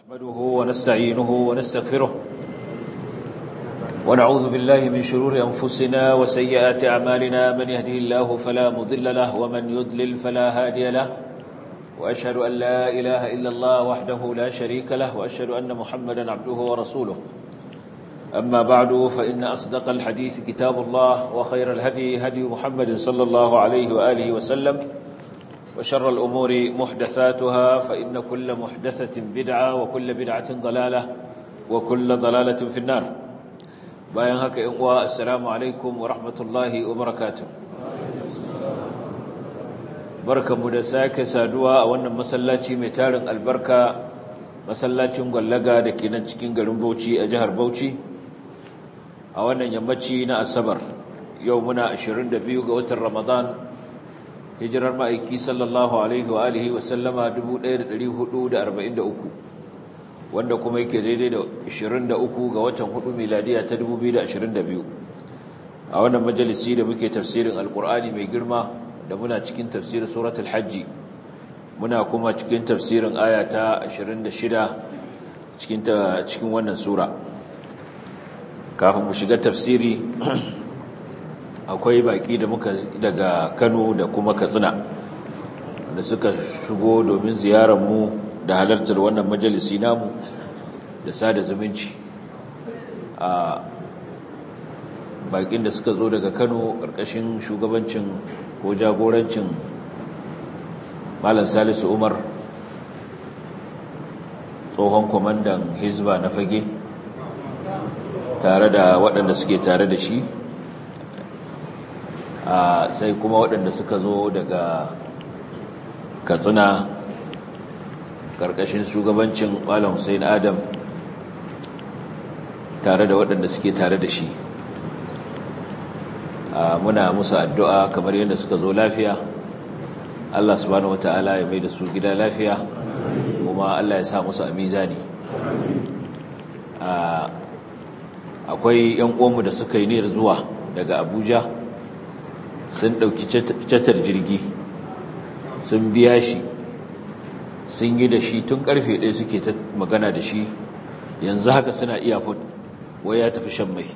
نحمده ونستعينه ونستغفره ونعوذ بالله من شرور أنفسنا وسيئات أعمالنا من يهده الله فلا مضل له ومن يضلل فلا هادي له وأشهد أن لا إله إلا الله وحده لا شريك له وأشهد أن محمدا عبده ورسوله أما بعد فإن أصدق الحديث كتاب الله وخير الهدي هدي محمد صلى الله عليه وآله وسلم وشر الأمور محدثاتها فإن كل محدثة بدعة وكل بدعة ضلالة وكل ضلالة في النار باين هكا إنواء السلام عليكم ورحمة الله وبركاته بركة مدساك سادوا أولا مسلاتي متارن البركة masallacin gwallaga da ke nan cikin garin Bauchi a jihar Bauchi a wannan yammaci na Asabar yau muna 22 ga watan Ramadan hijirar ma'aiki sallallahu alaihi wa alihi wa sallama 1443 wanda kuma yake daidai da 23 ga watan 4 miladiya ta 2022 a wannan majalisi da muke tafsirin alkur'ani mai girma da muna cikin tafsirin suratul hajji muna kuma cikin tafsirin aya ta 26 cikin cikin wannan sura kafin mu shiga tafsiri akwai baki da muka daga Kano da kuma Katsina da suka shigo domin ziyarar mu da halartar wannan majalisi namu da sada zumunci a bakin da suka zo daga Kano ƙarƙashin shugabancin ko jagorancin Malam Salisu Umar tsohon kwamandan Hizba na fage tare da waɗanda suke tare da shi sai kuma waɗanda suka zo daga katsina ƙarƙashin shugabancin malam hussein adam tare da waɗanda suke tare da shi muna musu addu'a kamar yadda suka zo lafiya Allah subhanahu wata'ala ya mai da su gida lafiya kuma Allah ya sa musu a mizani akwai 'yan uwanmu da suka yi niyyar zuwa daga abuja sun ɗauki catar jirgi sun biya shi sun yi da shi tun karfe ɗaya suke ta magana da shi yanzu haka suna iya fud wai ya tafi shan mai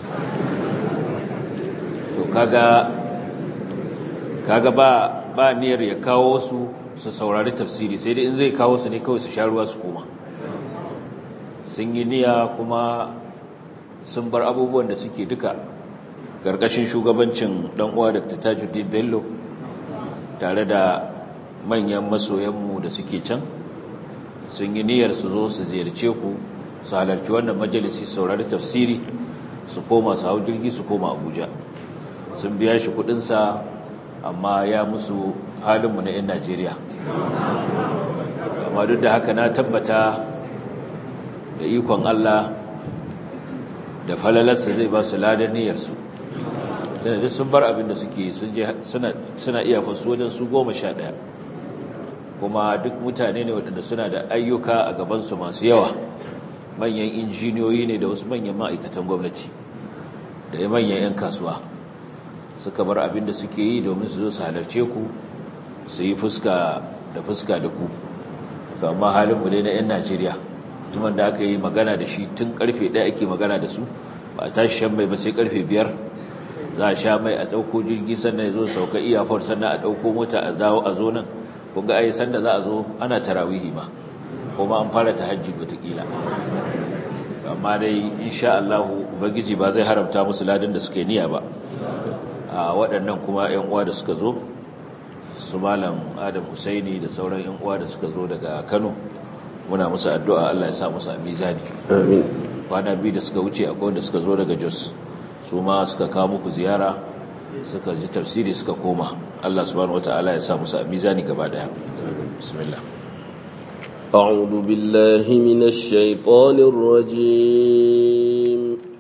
to kaga kaga ba ba niyyar ya kawo su su saurari tafsiri sai dai in zai kawo su ne kawai su sha ruwa su koma sun yi niyya kuma sun bar abubuwan da suke duka ƙarƙashin shugabancin uwa Dr. Tajuddin Bello tare da manyan masoyanmu da suke can sun yi niyyar su zo su ziyarce ku su halarci wannan majalisi saurari tafsiri su koma su hau jirgi su koma Abuja sun biya shi kudinsa amma ya musu halinmu na 'yan Najeriya amma duk da haka na tabbata da ikon Allah da falalarsa zai ba su ladar niyyarsu sanadin sun bar abin da suke suna iya fasu wajen su goma sha ɗaya kuma duk mutane ne waɗanda suna da ayyuka a gabansu masu yawa manyan injiniyoyi ne da wasu manyan ma'aikatan gwamnati da ya manyan 'yan kasuwa suka bar abin da suke yi domin su zo su halarce ku su yi fuska da fuska da ku to amma halinmu ne na 'yan najeriya mutumin da aka yi magana da shi tun karfe ɗaya ake magana da su ba a tashi shan mai ba sai karfe biyar za a sha mai a ɗauko jirgi sannan ya zo sauka iyafar sannan a ɗauko mota a zawo a zo nan kunga ai sanda za a zo ana tarawihi ma kuma an fara ta hajji wataƙila amma dai insha Allah ubangiji ba zai haramta musu ladan da suke niyya ba a waɗannan kuma 'yan uwa da suka zo su malam Adam Husaini da sauran 'yan uwa da suka zo daga Kano muna musu addu'a Allah ya sa musu a mizani amin kwana biyu da suka wuce akwai wanda suka zo daga Jos su ma suka kawo muku ziyara suka ji tafsiri suka koma Allah subhanahu wataala ya sa musu a mizani gaba daya bismillah أعوذ بالله من الشيطان الرجيم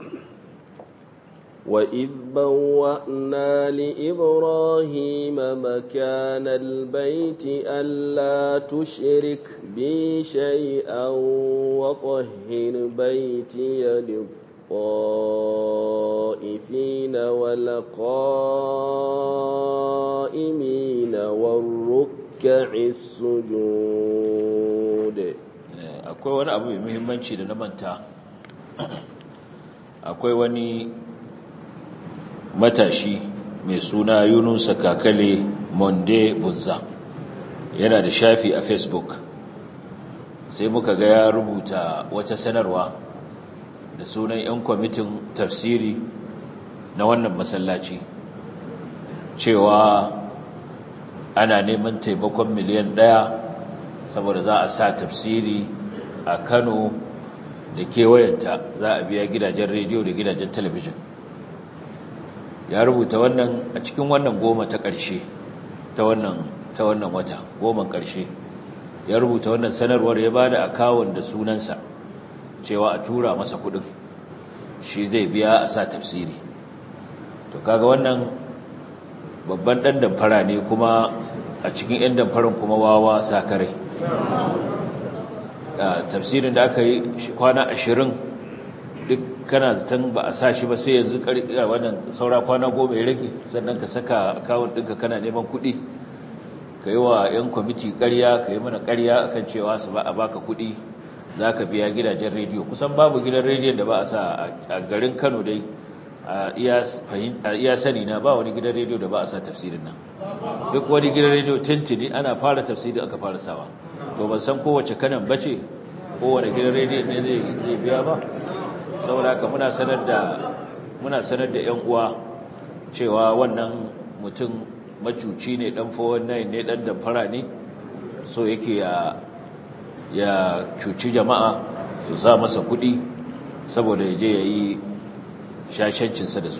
وإذ بوأنا لإبراهيم مكان البيت ألا تشرك بي شيئا وطهر بيتي للطائفين والقائمين والركع السجود akwai wani abu mai muhimmanci da na manta akwai wani matashi mai suna yunusa kakale monde bunza yana da shafi a facebook sai muka ga ya rubuta wata sanarwa da sunan 'yan kwamitin tafsiri na wannan masallaci cewa ana neman taimakon miliyan ɗaya saboda za a sa tafsiri a kano da kewayenta za a biya gidajen rediyo da gidajen talabijin ya rubuta wannan a cikin wannan goma ta ƙarshe ta wannan ta wannan wata goman ƙarshe ya rubuta wannan sanarwar ya bada akawun da sunansa cewa a tura masa kuɗin shi zai biya a sa tafsiri to kaga wannan babban ɗan damfara ne kuma a cikin 'yan damfarin kuma wawa sakarai tafsirin da aka yi kwana ashirin duk kana zaton ba a sa shi ba sai yanzu wannan saura kwana goma ya rage sannan ka saka akawun ɗinka kana neman kuɗi ka yi wa 'yan kwamiti ƙarya ka yi mana ƙarya akan cewa su ba a baka kuɗi za ka biya gidajen rediyo kusan babu gidan rediyon da ba a sa a garin kano dai a iya sani na ba wani gidan rediyo da ba a sa tafsirin nan duk wani gidan rediyo tintini ana fara tafsiri aka fara sawa to ban san kowace kanan bace kowane gidan rediyo ne zai biya ba saboda haka muna sanar da muna sanar da ƴan uwa cewa wannan mutum macuci ne dan 419 ne dan damfara ne so yake ya ya cuci jama'a su sa masa kuɗi saboda ya je ya yi shashancinsa da su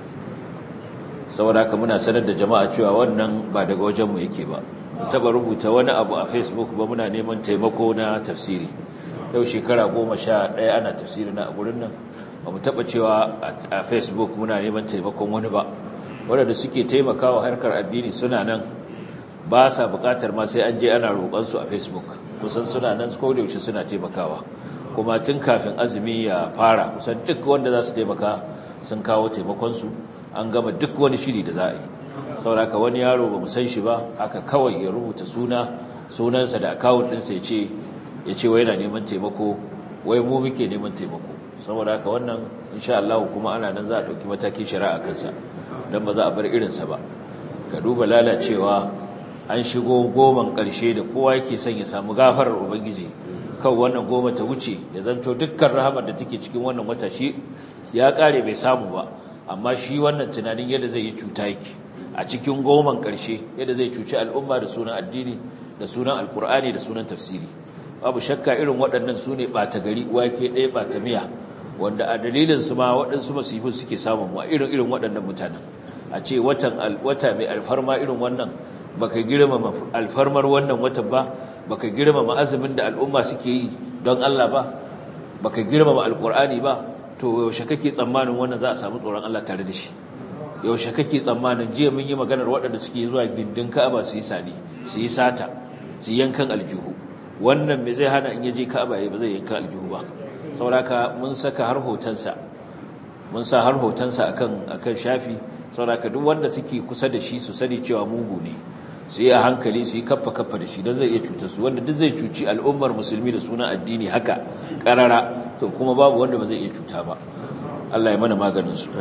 saboda haka muna sanar da jama'a cewa wannan ba daga wajenmu yake ba taba rubuta wani abu a facebook ba muna neman taimako na tafsiri yau shekara goma sha ɗaya ana tafsiri na a gurin nan ba mu taba cewa a facebook muna neman taimakon wani ba waɗanda suke taimakawa harkar addini suna nan ba sa buƙatar ma sai an je ana roƙonsu a facebook kusan suna nan ko da yaushe suna taimakawa kuma tun kafin azumi ya fara kusan duk wanda za su taimaka sun kawo taimakonsu an gama duk wani shiri da za a yi sauraka wani yaro ba san shi ba haka kawai ya rubuta suna sunansa da akawun ɗinsa ya ce ya ce wai na neman taimako wai mu muke neman taimako saboda haka wannan insha Allah kuma ana nan za a ɗauki matakin shari'a kansa don ba za a bar irinsa ba ka duba lalacewa an shigo goman ƙarshe da kowa yake son ya samu gafarar ubangiji kan wannan goma ta wuce ya zanto dukkan rahamar da take cikin wannan wata shi ya ƙare bai samu ba amma shi wannan tunanin yadda zai yi cuta yake a cikin goman ƙarshe yadda zai cuci al'umma da sunan addini da sunan alkur'ani da sunan tafsiri babu shakka irin waɗannan su ne ɓata gari wake ɗaya ɓata miya wanda a dalilinsu ma waɗansu masifin suke samun mu a irin irin waɗannan mutanen a ce watan wata mai alfarma irin wannan baka girmama alfarmar wannan watan ba baka girmama azumin da al'umma suke yi don Allah ba baka girmama alkur'ani ba to yaushe kake tsammanin wannan za a samu tsoron Allah tare da shi yaushe kake tsammanin jiya mun yi maganar waɗanda suke zuwa gindin Ka'aba su yi sani su yi sata su yankan aljihu wannan me zai hana in yaje Ka'aba yayi ba zai yanka aljihu ba saboda mun saka har hotonsa mun sa har hotonsa akan akan shafi saboda duk wanda suke kusa da shi su sani cewa mugu ne su yi a hankali su yi kaffa kaffa da shi don zai iya cutar su wanda duk zai cuci al'ummar musulmi da suna addini haka karara to kuma babu wanda ba zai iya cuta ba Allah ya mana maganin su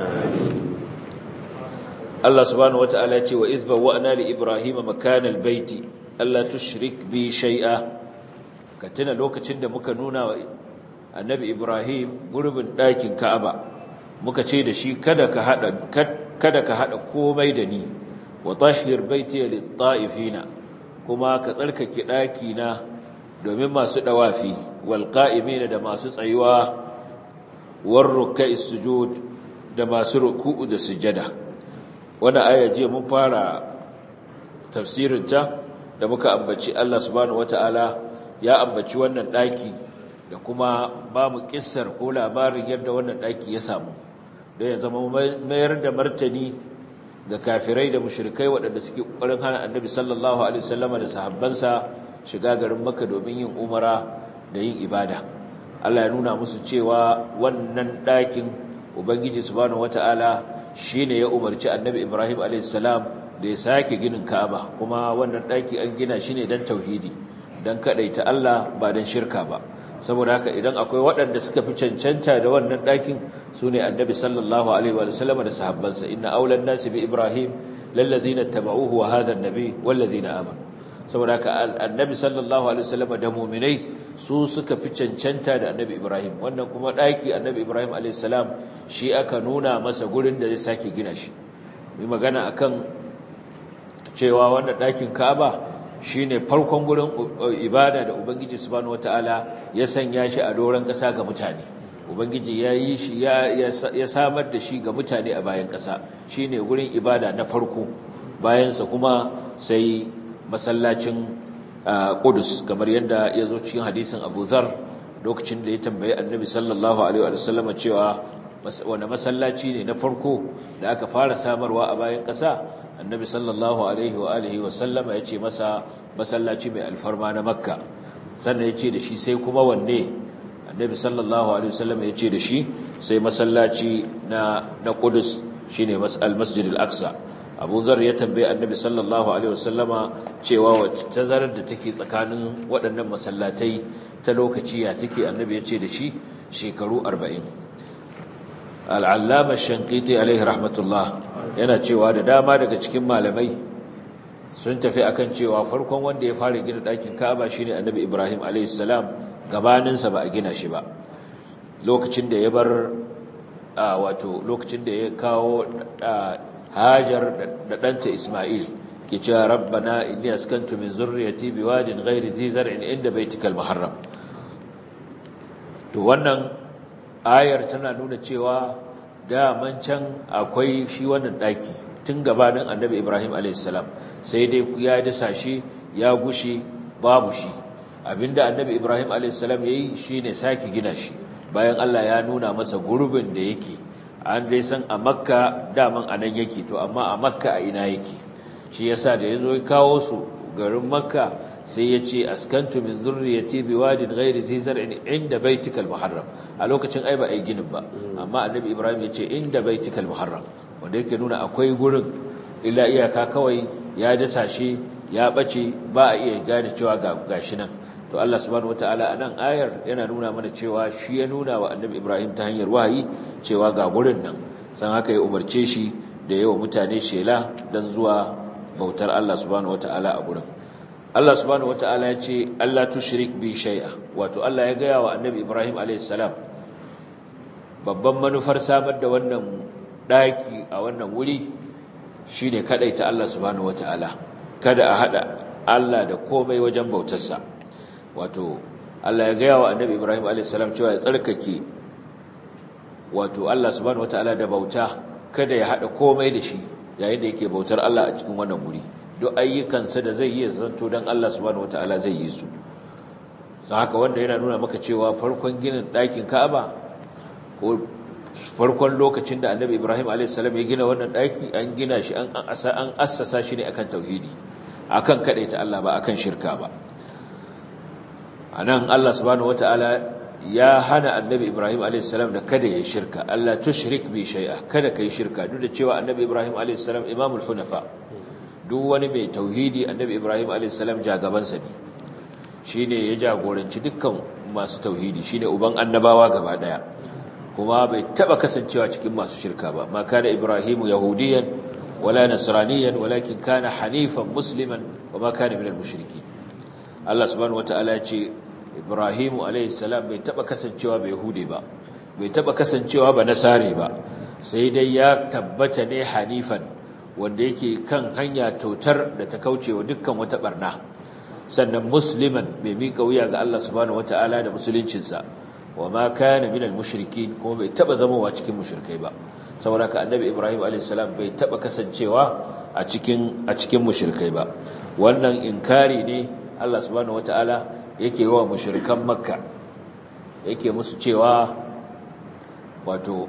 Allah subhanahu wataala ya ce wa idh bawwa'na li ibrahima makana albayti alla tushrik bi shay'a ka tuna lokacin da muka nuna wa annabi ibrahim gurbin ɗakin ka'aba muka ce da shi kada ka hada kada ka hada komai da ni wa tahhir baiti lit-ta'ifina kuma ka tsarkake daki na domin masu dawafi wal qa'imina da masu tsayuwa war ruk'a'is sujud da masu ruku'u da sujada wannan aya je mun fara tafsirin ta da muka ambaci Allah subhanahu wataala ya ambaci wannan daki da kuma ba mu kissar ko labarin yadda wannan daki ya samu da ya zama mayar da martani ga kafirai da mushrikai waɗanda suke ƙoƙarin hana annabi sallallahu alaihi wasallama da sahabbansa shiga garin Makka domin yin umara da yin ibada Allah ya nuna musu cewa wannan ɗakin Ubangiji subhanahu wataala shine ya umarci annabi Ibrahim alaihi salam da ya sake ginin Ka'aba kuma wannan ɗaki an gina shi ne don tauhidi don kadaita Allah ba don shirka ba saboda haka idan akwai waɗanda suka fi cancanta da wannan ɗakin su ne annabi sallallahu alaihi wa sallam da sahabbansa inna aulan nasi bi ibrahim lalladhina tabauhu wa hadha an-nabi walladhina amanu saboda haka annabi sallallahu alaihi wa sallam da mu'minai su suka fi cancanta da annabi ibrahim wannan kuma ɗaki annabi ibrahim alaihi salam shi aka nuna masa gurin da zai sake gina shi mai magana akan cewa wannan ɗakin ka'aba shine farkon gurin ibada da ubangiji subhanahu wataala ya sanya shi a doron ƙasa ga mutane ubangiji ya yi shi ya samar da shi ga mutane a bayan ƙasa shine gurin ibada na farko bayansa kuma sai masallacin Qudus kamar yadda ya zo cikin hadisin Abu Dharr lokacin da ya tambayi Annabi sallallahu alaihi wa sallam cewa wani masallaci ne na farko da aka fara samarwa a bayan ƙasa annabi sallallahu alaihi wa alihi wa sallama ya ce masa masallaci mai alfarma na makka sannan ya ce da shi sai kuma wanne annabi sallallahu alaihi wa sallama ya ce da shi sai masallaci na na Qudus shine al-Masjid al-Aqsa Abu Dharr ya tambaye annabi sallallahu alaihi wa sallama cewa wacce tazarar da take tsakanin waɗannan masallatai ta lokaci ya take annabi ya ce da shi shekaru 40 al'allama shankiti alaihi rahmatullah yana cewa da dama daga cikin malamai sun tafi akan cewa farkon wanda ya fara gina ɗakin ka'aba shine annabi ibrahim alaihissalam gabaninsa ba a gina shi ba lokacin da ya bar wato lokacin da ya kawo hajar da ɗanta ismail ke cewa rabbana inni askantu min zurriyati biwadin ghairi zi zar'in inda baitikal muharram to wannan ayar tana nuna cewa daman can akwai shi wannan daki tun gabanin annabi ibrahim alaihissalam sai dai ya dasa shi ya gushe babu shi abinda annabi ibrahim alaihissalam ya yi shi ne sake gina shi bayan allah ya nuna masa gurbin da yake an dai san a makka daman a nan yake to amma a makka a ina yake shi yasa da ya zo ya kawo su garin makka sai ya ce askantu min zurriyati biwadin ghairi zi zar'in inda baitikal muharram a lokacin ai ba ai ginin ba amma annabi ibrahim ya ce inda baitikal muharram wanda yake nuna akwai gurin illa iyaka kawai ya dasa shi ya bace ba a iya gane cewa ga gashi nan to Allah subhanahu wataala a nan ayar yana nuna mana cewa shi ya nuna wa annabi ibrahim ta hanyar wahayi cewa ga gurin nan san haka ya umarce shi da yawa mutane shela dan zuwa bautar Allah subhanahu wataala a gurin Allah subhanahu wata'ala ya ce Allah tushrik bi shay'a wato Allah ya gaya wa Annabi Ibrahim alayhis salam babban manufar samar da wannan daki a wannan wuri shine kadaita Allah subhanahu wata'ala kada a hada Allah da komai wajen bautarsa wato Allah ya gaya wa Annabi Ibrahim alayhis salam cewa ya tsarkake wato Allah subhanahu wata'ala da bauta kada ya hada komai da shi yayin da yake bautar Allah a cikin wannan wuri duk ayyukansa da zai yi zanto don Allah subhanahu wataala zai yi su sun haka wanda yana nuna maka cewa farkon ginin ɗakin ka'aba ko farkon lokacin da annabi ibrahim a.s. ya gina wannan ɗaki an gina shi an assasa shi ne akan tauhidi akan kaɗaita Allah ba akan shirka ba a nan Allah subhanahu wataala ya hana annabi ibrahim a.s. da kada ya shirka Allah tushrik bi shay'a kada kai shirka duk da cewa annabi ibrahim a.s. imamul hunafa duk wani mai tauhidi annabi ibrahim a.s. jagabansa ne shi ne ya jagoranci dukkan masu tauhidi shi ne uban annabawa gaba daya kuma bai taba kasancewa cikin masu shirka ba ma kana ibrahimu yahudiyan wala nasraniyan walakin kana hanifan musliman wa ma kana minal mushriki Allah subhanahu wataala ya ce ibrahimu a.s. bai taba kasancewa bai yahudi ba bai taba kasancewa ba nasare ba sai dai ya tabbata ne hanifan wanda yake kan hanya totar da ta kauce wa dukkan wata barna sannan musliman mai miƙa wuya ga Allah subhanahu wata'ala da musuluncinsa wa ma kana minal mushrikin kuma bai taba zamowa cikin mushrikai ba saboda ka annabi Ibrahim alayhis salam bai taba kasancewa a cikin a cikin mushrikai ba wannan inkari ne Allah subhanahu wata'ala yake wa mushrikan makka yake musu cewa wato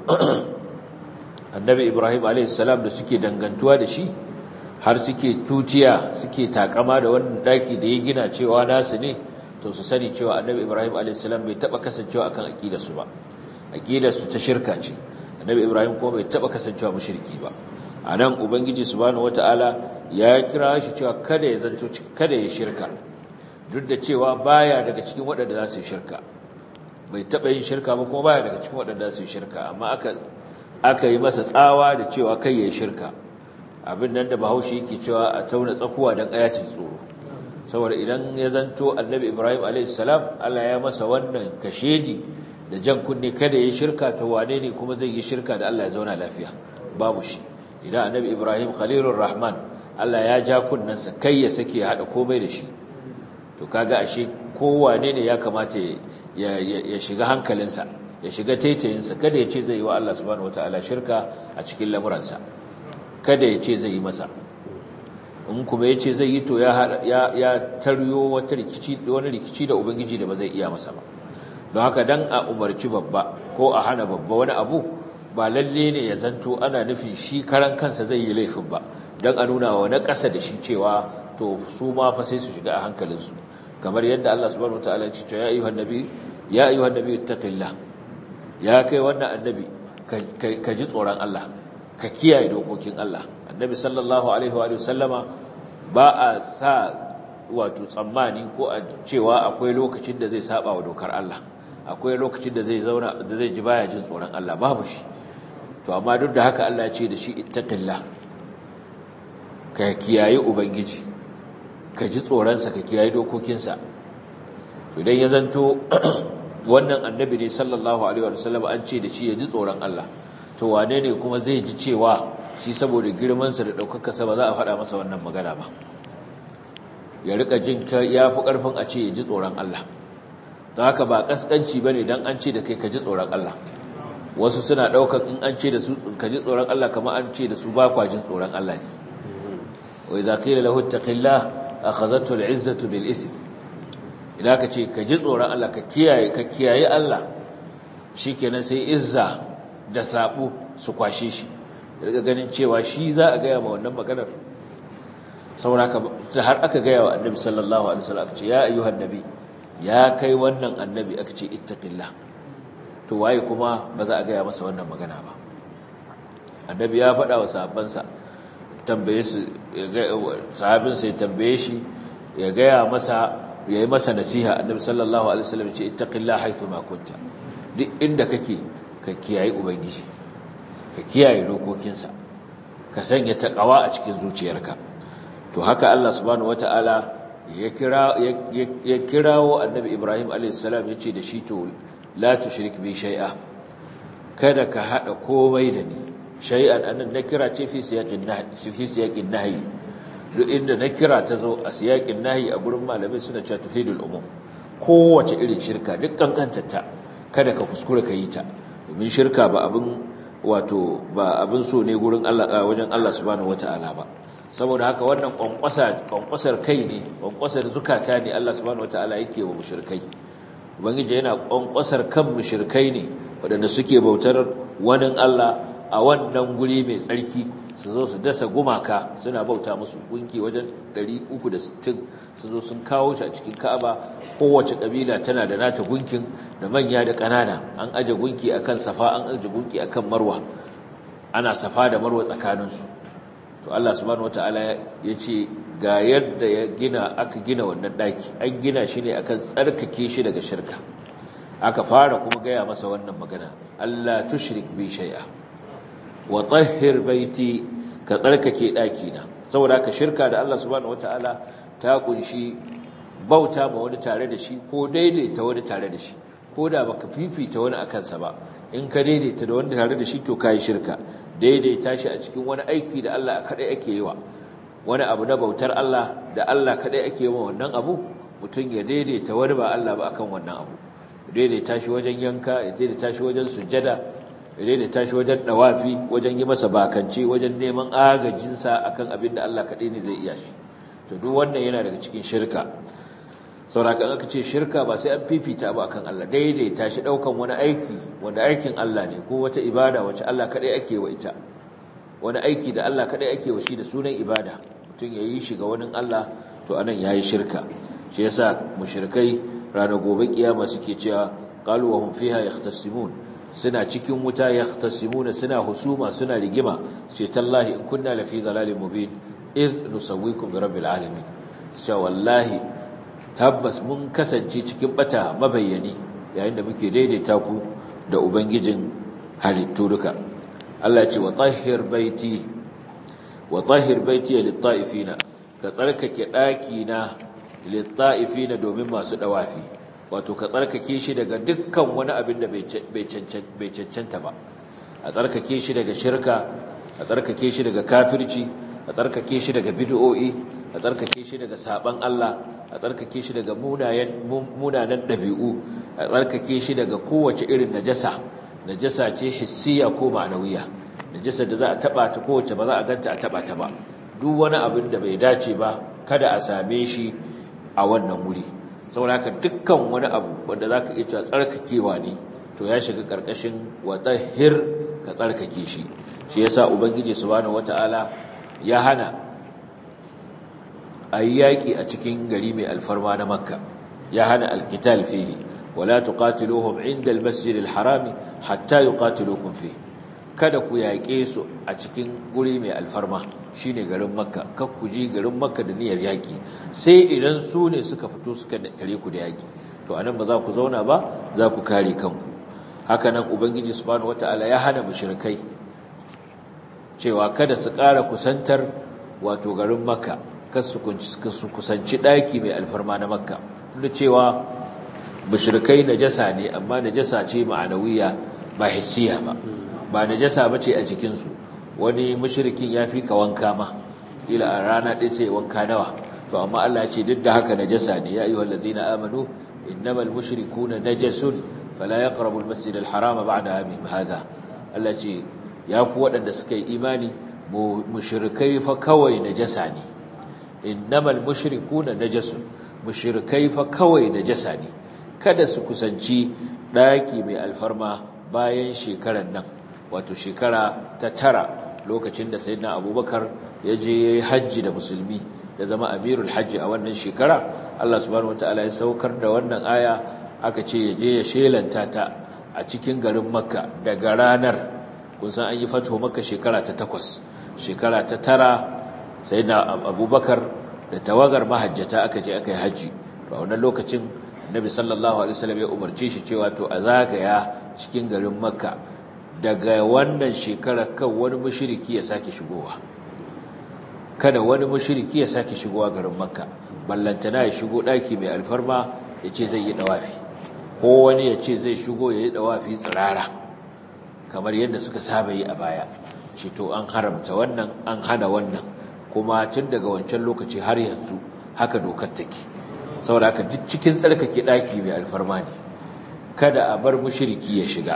annabi ibrahim alaihissalam da suke dangantuwa da shi har suke tutiya suke takama da wannan daki da ya gina cewa nasu ne to su sani cewa annabi ibrahim alaihissalam bai taba kasancewa akan aqidarsu ba aqidarsu ta shirka ce annabi ibrahim kuma bai taba kasancewa mushriki ba anan ubangiji subhanahu wataala ya kira shi cewa kada ya zanto kada ya shirka duk da cewa baya daga cikin waɗanda za su yi shirka bai taɓa yin shirka ba kuma baya daga cikin waɗanda su yi shirka amma aka aka yi masa tsawa da cewa kai ya yi shirka abin nan da bahaushe yake cewa a tauna tsakuwa don ayacin tsoro saboda idan ya zanto annabi ibrahim a.s. allah ya masa wannan kashedi da jan kunne kada ya yi shirka ta wane ne kuma zai yi shirka da allah ya zauna lafiya babu shi idan annabi ibrahim khalilur rahman allah ya ja kunnensa kai ya sake ya haɗa komai da shi to kaga ashe kowane ne ya kamata ya shiga hankalinsa ya shiga taitayinsa kada ya ce zai yi wa Allah subhanahu wataala shirka a cikin lamuransa kada ya ce zai yi masa in kuma ya ce zai yi to ya taryo wata rikici wani rikici da ubangiji da ba zai iya masa ba don haka dan a umarci babba ko a hana babba wani abu ba lalle ne ya zanto ana nufin shi karan kansa zai yi laifin ba don a nuna wa na ƙasa da shi cewa to su ma fa sai su shiga a hankalinsu kamar yadda Allah subhanahu wataala ya ce ya ayyuhan nabi ya ayyuhan nabi ittaqillah ya kai wannan annabi ka ji tsoron Allah ka kiyaye dokokin Allah annabi sallallahu alaihi wa sallama ba a sa wato tsammani ko a cewa akwai lokacin da zai saba wa dokar Allah akwai lokacin da zai zauna da zai ji baya jin tsoron Allah babu shi to amma duk da haka Allah ya ce da shi ittaqillah ka kiyaye ubangiji ka ji tsoronsa ka kiyaye dokokinsa idan ya zanto wannan annabi ne sallallahu alaihi wa sallam an ce da shi ya ji tsoron Allah to wane ne kuma zai ji cewa shi saboda girmansa da ɗaukakarsa ba za a faɗa masa wannan magana ba ya rika jin ya fi ƙarfin a ce ya ji tsoron Allah don haka ba ƙasƙanci ba ne don an ce da kai ka ji tsoron Allah wasu suna ɗaukar in an ce da su ka ji tsoron Allah kamar an ce da su ba kwa jin tsoron Allah ne wa idza qila lahu ittaqillah akhadhatu al'izzatu bil ism idan ka ce ka ji tsoron Allah ka kiyaye ka kiyaye Allah shikenan sai izza da sabu su kwashe shi daga ganin cewa shi za a gaya ma wannan maganar sauraka har aka gaya wa annabi sallallahu alaihi wasallam ce ya ayyuhan nabi ya kai wannan annabi aka ce ittaqillah to waye kuma ba za a gaya masa wannan magana ba annabi ya faɗa wa sahabbansa tambaye su sahabin sai tambaye shi ya gaya masa ya yi masa nasiha annabi sallallahu alaihi wasallam ce ittaqillah haythu ma kunta duk inda kake ka kiyaye ubangiji ka kiyaye dokokinsa ka sanya taqwa a cikin zuciyarka to haka Allah subhanahu wataala ya kira ya kirawo annabi Ibrahim alayhis salam yace da shi to la tushrik bi shay'a kada ka hada komai da ni shay'an annan nakira ce fi siyaqin nahy fi siyaqin nahy duk inda nakira ta zo a siyaqin nahy a gurin malamai suna cewa tufidul umum kowace irin shirka duk kankantarta kada ka kuskura ka yi ta domin shirka ba abin wato ba abin so ne gurin Allah wajen Allah subhanahu wataala ba saboda haka wannan kwankwasa kwankwasar kai ne kwankwasar zukata ne Allah subhanahu wataala yake wa mushrikai ubangiji yana kwankwasar kan mushrikai ne waɗanda suke bautar wani Allah a wannan guri mai tsarki su zo su dasa gumaka suna bauta musu gunki wajen 360 su zo sun kawo shi a cikin Ka'aba kowace kabila tana da nata gunkin da manya da ƙanana an aje gunki akan Safa an aje gunki akan Marwa ana Safa da Marwa tsakaninsu to Allah subhanahu wataala yace ga yadda ya gina aka gina wannan daki an gina shi ne akan tsarkake shi daga shirka aka fara kuma gaya masa wannan magana Allah tushrik bi shay'a wa tahhir baiti ka tsarkake daki na saboda ka shirka da Allah subhanahu wataala ta kunshi bauta ma wani tare da shi ko daidaita wani tare da shi ko da baka fifita wani akan sa ba in ka daidaita da wani tare da shi to kai shirka daidaita shi a cikin wani aiki da Allah kadai ake yi wa wani abu na bautar Allah da Allah kadai ake yi wa wannan abu mutum ya daidaita wani ba Allah ba akan wannan abu daidaita shi wajen yanka ya daidaita shi wajen sujjada ya daidaita shi wajen dawafi wajen yi masa bakanci wajen neman agajinsa akan abin da Allah kadai ne zai iya shi to duk wannan yana daga cikin shirka saurakan aka ce shirka ba sai an fifita ba akan Allah daidaita shi daukan wani aiki wanda aikin Allah ne ko wata ibada wacce Allah kadai ake wa ita wani aiki da Allah kadai ake wa shi da sunan ibada mutum yayi shi ga wani Allah to anan yayi shirka shi yasa mushrikai ranar gobe kiyama suke cewa qalu wa hum fiha yahtasimun suna cikin wuta yahtasimuna suna husuma suna rigima ce tallahi in kunna lafi dhalalin mubin id nusawwikum bi rabbil alamin cewa wallahi tabbas mun kasance cikin bata mabayyani yayin da muke daidaita ku da ubangijin halittu duka Allah ce wa tahhir baiti wa tahhir baiti lit-ta'ifina ka tsarkake daki na lit-ta'ifina domin masu dawafi wato ka tsarkake shi daga dukkan wani abin da bai cancanta ba a tsarkake shi daga shirka a tsarkake shi daga kafirci a tsarkake shi daga bid'o'i a tsarkake shi daga saban Allah a tsarkake shi daga munanan ɗabi'u a tsarkake shi daga kowace irin najasa najasa ce hissiya ko ma'anawiya najasa da za a taba ta kowace ba za a ganta a taba ta ba duk wani abin da bai dace ba kada a same shi a wannan wuri saboda haka dukkan wani abu wanda zaka iya cewa tsarkakewa ne to ya shiga karkashin wadahir ka tsarkake shi shi yasa ubangiji subhanahu wataala ya hana ayi yaki a cikin gari mai alfarma na makka ya hana alqital fihi wala tuqatiluhum inda almasjid alharami hatta yuqatilukum fihi kada ku yaƙe su a cikin guri mai alfarma shine garin makka kar ku ji garin makka da niyyar yaƙi sai idan su ne suka fito suka tare ku da yaƙi to anan ba za ku zauna ba za ku kare kanku haka nan ubangiji subhanahu wataala ya hana mushrikai cewa kada su ƙara kusantar wato garin makka kar su kusanci ɗaki mai alfarma na makka duk cewa mushrikai najasa ne amma najasa ce ma'anawiya ba hissiya ba ba najasa bace a jikinsu wani mushrikin ya fi ka wanka ma ila a rana ɗin sai wanka nawa to amma Allah ce duk da haka najasa ne ya ayyuhal ladina amanu innamal mushrikuna najasun fala yaqrabu almasjid alharama ba'da amihim hadha Allah ce ya ku waɗanda suka yi imani mushrikai fa kawai najasa ne innamal mushrikuna najasun mushrikai fa kawai najasa ne kada su kusanci ɗaki mai alfarma bayan shekarar nan wato shekara ta tara lokacin da sayyidina abubakar ya je ya yi hajji da musulmi ya zama amirul hajji a wannan shekara Allah subhanahu wataala ya saukar da wannan aya aka ce ya je ya shelanta ta a cikin garin makka daga ranar kun san an yi fato makka shekara ta takwas shekara ta tara sayyidina abubakar da tawagar mahajjata aka je aka yi hajji a wannan lokacin nabi sallallahu alaihi wasallam ya umarce shi cewa to a zagaya cikin garin makka daga wannan shekarar kan wani mushriki ya sake shigowa kada wani mushriki ya sake shigowa garin makka ballantana ya shigo daki mai alfarma ya ce zai yi dawafi ko wani ya ce zai shigo ya yi dawafi tsirara kamar yadda suka saba yi a baya shi to an haramta wannan an hana wannan kuma tun daga wancan lokaci har yanzu haka dokar take saboda haka duk cikin tsarkake daki mai alfarma ne kada a bar mushriki ya shiga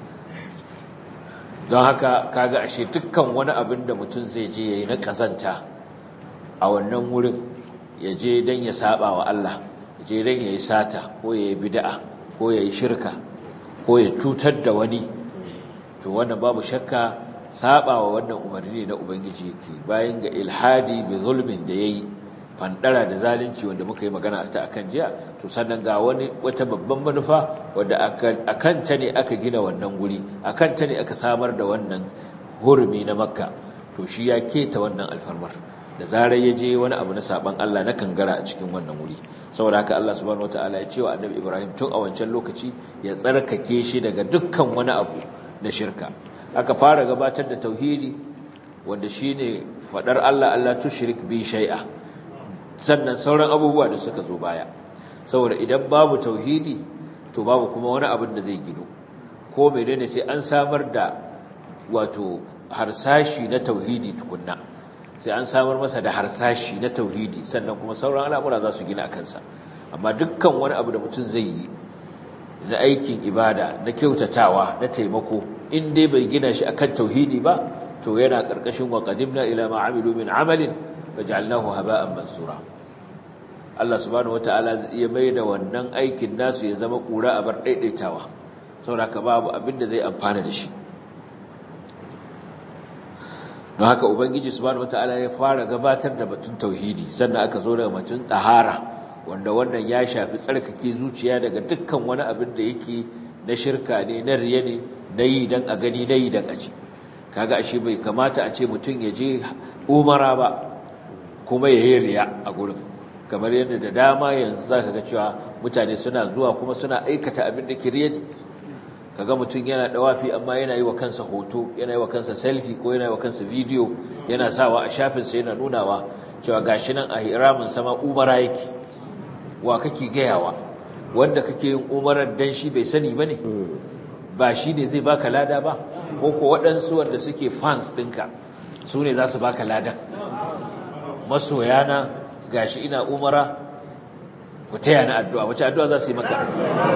don haka kaga ashe dukkan wani abin da mutum zai je yayi na kazanta a wannan wurin ya je dan ya saba wa Allah ya je dan yayi sata ko yayi bid'a ko yayi shirka ko ya cutar da wani to wannan babu shakka saba wa wannan umarni na ubangiji yake bayan ga ilhadi bi zulmin da yayi fandara da zalunci wanda muka yi magana ta akan jiya to sannan ga wani wata babban manufa wanda akan ta ne aka gina wannan guri akan ta ne aka samar da wannan hurumi na makka to shi ya keta wannan alfarmar da zarar ya je wani abu na saban Allah na kangara a cikin wannan wuri saboda haka Allah subhanahu wataala ya ce wa annabi Ibrahim tun a wancan lokaci ya tsarkake shi daga dukkan wani abu na shirka aka fara gabatar da tauhidi wanda shine fadar Allah Allah tushrik bi shay'a sannan sauran abubuwa da suka zo baya saboda idan babu tauhidi to babu kuma wani abin da zai gino ko menene sai an samar da wato harsashi na tauhidi tukunna sai an samar masa da harsashi na tauhidi sannan kuma sauran al'amura za su gina a kansa amma dukkan wani abu da mutum zai yi na aikin ibada na kyautatawa na taimako in dai bai gina shi akan tauhidi ba to yana karkashin wa qadimna ila ma amilu min amalin faj'alnahu haba'an mansura Allah subhanahu wataala ya mai da wannan aikin nasu ya zama kura a bar daidaitawa saboda babu abin da zai amfana da shi don haka ubangiji subhanahu wataala ya fara gabatar da batun tauhidi sannan aka zo daga batun tahara wanda wannan ya shafi tsarkake zuciya daga dukkan wani abin da yake na shirka ne na riya ne na yi dan a gani na yi dan a ji kaga ashe bai kamata a ce mutum ya je umara ba kuma ya yi riya a gurin kamar yadda da dama yanzu zaka ga cewa mutane suna zuwa kuma suna aikata abin da kiriyati kaga mutum yana dawafi amma yana yi wa kansa hoto yana yi wa kansa selfie ko yana yi wa kansa video yana sawa a shafin sa yana nunawa cewa gashi nan a hiramin sama umara yake wa kake gayawa wanda kake yin umarar dan shi bai sani bane ba shi ne zai baka lada ba ko ko waɗansu wanda suke fans ɗinka su ne za su baka ladan masoyana gashi ina umara ku taya na addu'a wace addu'a za su yi maka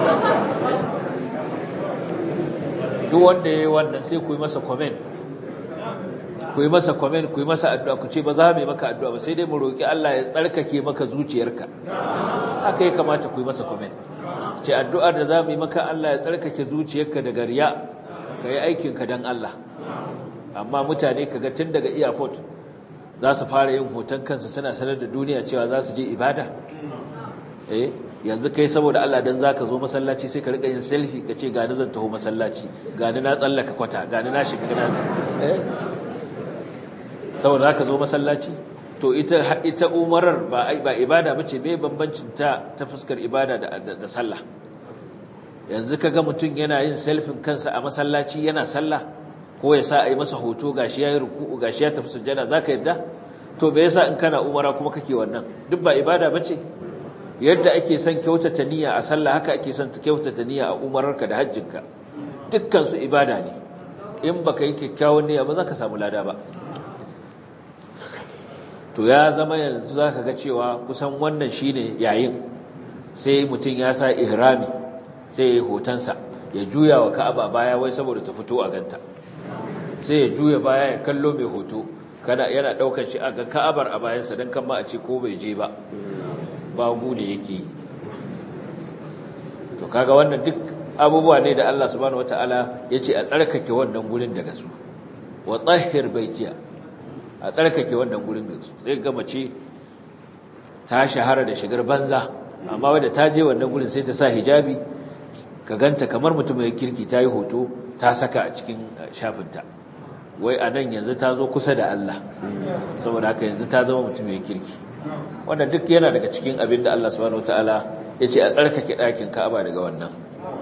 duk wanda ya yi wannan sai ku yi masa komen ku yi masa komen ku yi masa addu'a ku ce ba za mu yi maka addu'a ba sai dai mu roƙi Allah ya tsarkake maka zuciyarka haka ya kamata ku yi masa komen ce addu'ar da za mu yi maka Allah ya tsarkake zuciyarka daga riya ka yi aikinka don Allah amma mutane kaga tun daga airport za su fara yin hoton kansu suna sanar da duniya cewa za su je ibada eh yanzu kai saboda Allah dan zaka zo masallaci sai ka rika yin selfie ka ce gani zan taho masallaci gani na tsallaka kwata gani na shiga gana eh saboda zaka zo masallaci to ita ita umarar ba ba ibada bace me bambancin ta ta fuskar ibada da da, sallah yanzu kaga mutum yana yin selfie kansa a masallaci yana sallah ko ya sa a yi masa hoto gashi ya yi ruku'u gashi ya tafi sujjada za ka yadda to bai yasa in kana umara kuma kake wannan duk ba ibada ba ce yadda ake son kyautata niyya a sallah haka ake son kyautata niyya a umararka da hajjinka dukkan su ibada ne in baka yi kyakkyawan niyya ba za ka samu lada ba to ya zama yanzu za ka ga cewa kusan wannan shine yayin sai mutum ya sa ihrami sai ya yi hotonsa ya juya wa ka'aba baya wai saboda ta fito a ganta sai ya juya baya ya kallo mai hoto kada yana daukar shi a ga ka'abar a bayansa don kan ma a ce ko bai je ba babu ne yake yi to kaga wannan duk abubuwa ne da Allah subhanahu wataala ya ce a tsarkake wannan gurin daga su wa tsahhir baitiya a tsarkake wannan gurin daga su sai ga mace ta shahara da shigar banza amma wadda ta je wannan gurin sai ta sa hijabi ka ganta kamar mutum mai kirki ta yi hoto ta saka a cikin shafinta wai a nan yanzu ta zo kusa da Allah saboda haka yanzu ta zama mutum mai kirki wanda duk yana daga cikin abin da Allah subhanahu wataala ya ce a tsarkake ɗakin Ka'aba daga wannan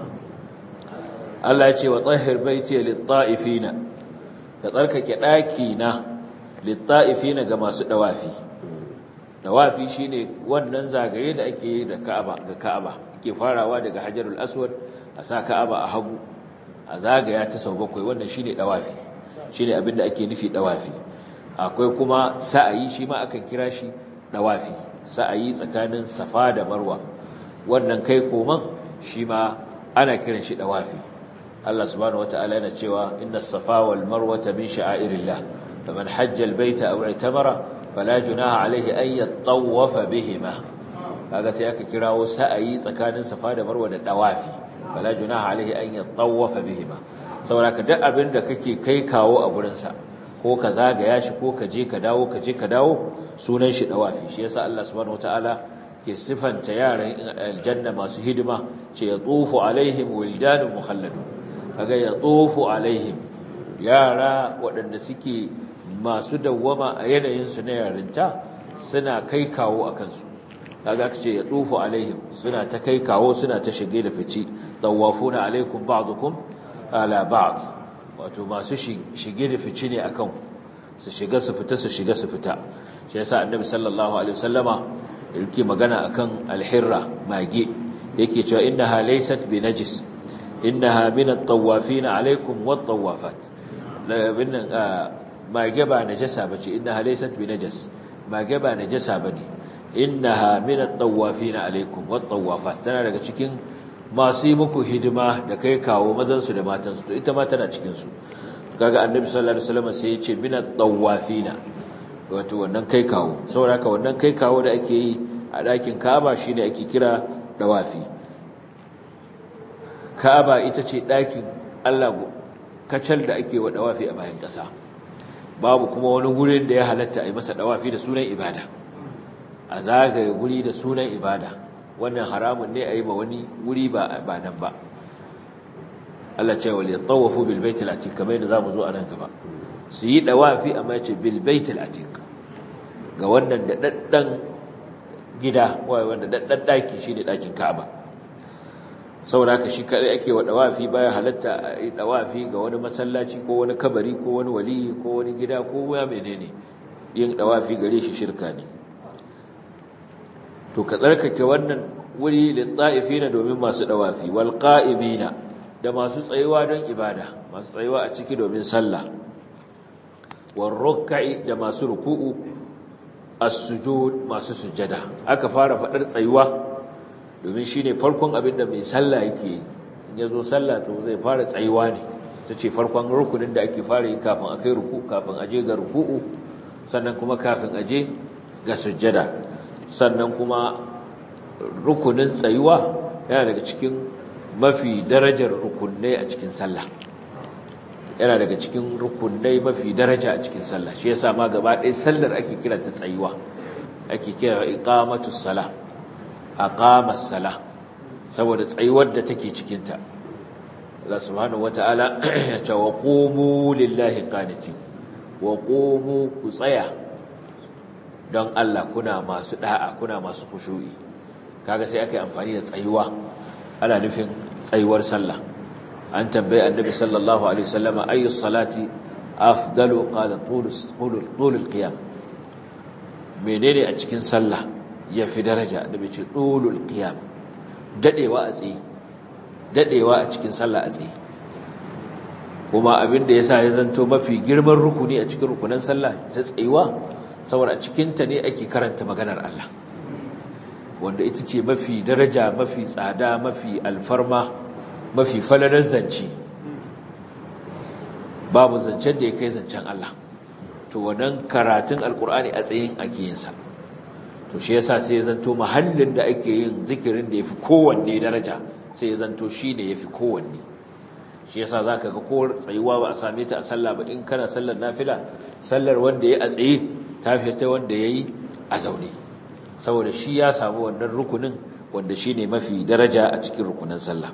Allah ya ce wa tsahir baiti lit-ta'ifina ka tsarkake ɗakina lit-ta'ifina ga masu dawafi dawafi shine wannan zagaye da ake yi da Ka'aba ga Ka'aba ke farawa daga Hajarul Aswad a sa Ka'aba a hagu a zagaya ta sau bakwai wannan shine dawafi shine abinda ake nufi dawafi akwai kuma sa'ayi shi ma akan kira shi dawafi sa'ayi tsakanin Safa da Marwa wannan kai koman shi ma ana kiran shi dawafi Allah subhanahu wataala yana cewa inna safa wal marwata min sha'airillah faman hajja al baita aw i'tamara fala junaha alayhi an yatawafa bihima kaga sai aka kirawo sa'ayi tsakanin safa da marwa da dawafi fala junaha alayhi an yatawafa bihima saboda ka duk abin da kake kai kawo a gurin sa ko ka zagaya shi ko ka je ka dawo ka je ka dawo sunan shi dawafi shi yasa Allah subhanahu wataala ke sifanta yaran aljanna masu hidima ce ya tsofu alaihim wildanun mukhalladun kaga ya tsofu alaihim yara waɗanda suke masu dawwama a yanayinsu na yarinta suna kai kawo a kansu kaga aka ce ya tsofu alaihim suna ta kai kawo suna ta shige da fici tawafuna alaikum ba'dukum ala ba'd wato masu shige da fici ne akan su shiga su fita su shiga su fita shi yasa annabi sallallahu alaihi wasallama yake magana akan alhirra mage yake cewa innaha laysat binajis innaha min at-tawafin alaikum wat-tawafat labinnan mage ba najasa bace innaha laysat binajas mage ba najasa bane innaha min at-tawafin alaikum wat-tawafat tana daga cikin masu yi muku hidima da kai kawo mazan su da matan su to ita ma tana cikin su kaga annabi sallallahu alaihi wasallam sai ya ce min at-tawafin wato wannan kai kawo saboda haka wannan kai kawo da ake yi a ɗakin Ka'aba shine ake kira dawafi Ka'aba ita ce ɗakin Allah kacal da ake wa dawafi a bayan ƙasa babu kuma wani gurin da ya halatta a yi masa dawafi da sunan ibada a zagaye guri da sunan ibada wannan haramun ne a yi ma wani wuri ba ba nan ba Allah ce wal yatawafu bil baitil atiq kamar yadda zamu zo a nan gaba su yi dawafi amma ya ce bil baitil atiq ga wannan da daddan gida wanda daddan daki shine dakin Ka'aba saboda haka shi kadai ake wa dawafi baya halatta a dawafi ga wani masallaci ko wani kabari ko wani waliyi ko wani gida ko ya menene yin dawafi gare shi shirka ne to ka tsarkake wannan wuri lit-ta'ifina domin masu dawafi wal qa'imina da masu tsayuwa don ibada masu tsayuwa a ciki domin sallah war ruk'i da masu ruku'u as-sujud masu sujada aka fara fadar tsayuwa domin shine farkon abin da mai sallah yake yi in yazo sallah to zai fara tsayuwa ne ce farkon rukunin da ake fara yi kafin akai ruku kafin aje ga ruku'u sannan kuma kafin aje ga sujada sannan kuma rukunin tsayuwa yana daga cikin mafi darajar rukunai a cikin sallah yana daga cikin rukunai mafi daraja a cikin sallah shi yasa ma gaba ɗaya sallar ake kira ta tsayuwa ake kira iqamatus sala aqamas sala saboda tsayuwar da take cikin ta Allah subhanahu wataala ya ce wa qumu lillahi qanitin wa qumu ku tsaya don Allah kuna masu da'a kuna masu khushu'i kaga sai aka yi amfani da tsayuwa ana nufin tsayuwar sallah an tambaye annabi sallallahu alaihi wasallama ayu salati afdalu qala tulus tulul qiyam menene a cikin sallah yafi daraja annabi ce tulul qiyam dadewa a tsaye dadewa a cikin sallah a tsaye kuma abin da yasa ya zanto mafi girman rukuni a cikin rukunan sallah ta tsayuwa saboda a cikin ta ne ake karanta maganar Allah wanda ita ce mafi daraja mafi tsada mafi alfarma mafi falalar zance babu zancen da ya kai zancen Allah to wannan karatun alkur'ani a tsayin ake yin sa to shi yasa sai ya zanto mahallin da ake yin zikirin da yafi kowanne daraja sai ya zanto shine yafi kowanne shi yasa zaka ga ko tsayuwa ba a same ta a sallah ba in kana sallar nafila sallar wanda yayi a tsaye ta fita wanda yayi a zaune saboda shi ya samu wannan rukunin wanda shine mafi daraja a cikin rukunin sallah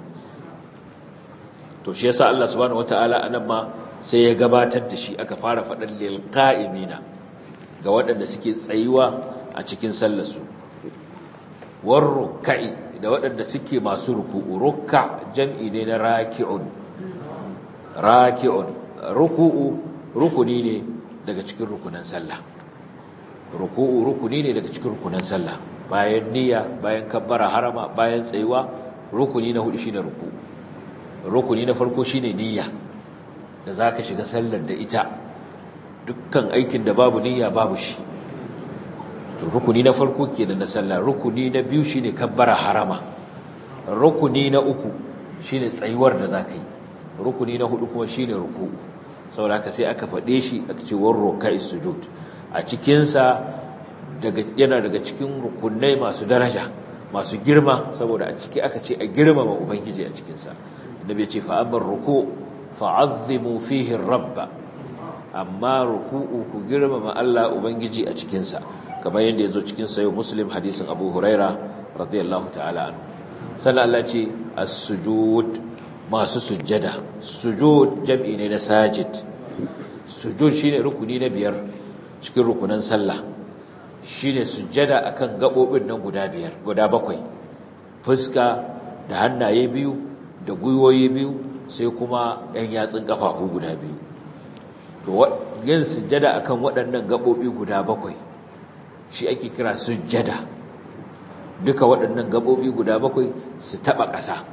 to shi yasa Allah subhanahu wataala anan ma sai ya gabatar da shi aka fara faɗan lil qa'imina ga waɗanda suke tsayuwa a cikin sallar su war ruk'i da waɗanda suke masu ruku'u ruk'a jam'i ne na raki'un raki'un ruku'u rukuni ne daga cikin rukunan sallah ruku'u rukuni ne daga cikin rukunan sallah bayan niyya bayan kabbara harama bayan tsayuwa rukuni na hudu shine ruku'u rukuni na farko shine niyya da zaka shiga sallar da ita dukkan aikin da babu niyya babu shi to rukuni na farko kenan na sallah rukuni na biyu shine kabbara harama rukuni na uku shine tsayuwar da zaka yi rukuni na hudu kuma shine ruku'u saboda haka sai aka fade shi aka ce war rukai sujud a cikin sa daga yana daga cikin rukunai masu daraja masu girma saboda a ciki aka ce a girmama ubangiji a cikin sa annabi ce fa amar ruku fa'azzimu fihi rabba amma ruku'u ku girmama Allah ubangiji a cikin sa kamar yadda yazo cikin sayo muslim hadisin abu huraira radiyallahu ta'ala anhu sannan Allah ce as-sujud masu sujjada sujud jam'i ne na sajid sujud shine rukuni na biyar cikin rukunan sallah shine sujjada akan gabobin nan guda biyar guda bakwai fuska da hannaye biyu da gwiwoyi biyu sai kuma ɗan yatsun ƙafafu guda biyu to yin sujjada akan waɗannan gaɓoɓi guda bakwai shi ake kira sujjada duka waɗannan gaɓoɓi guda bakwai su taɓa ƙasa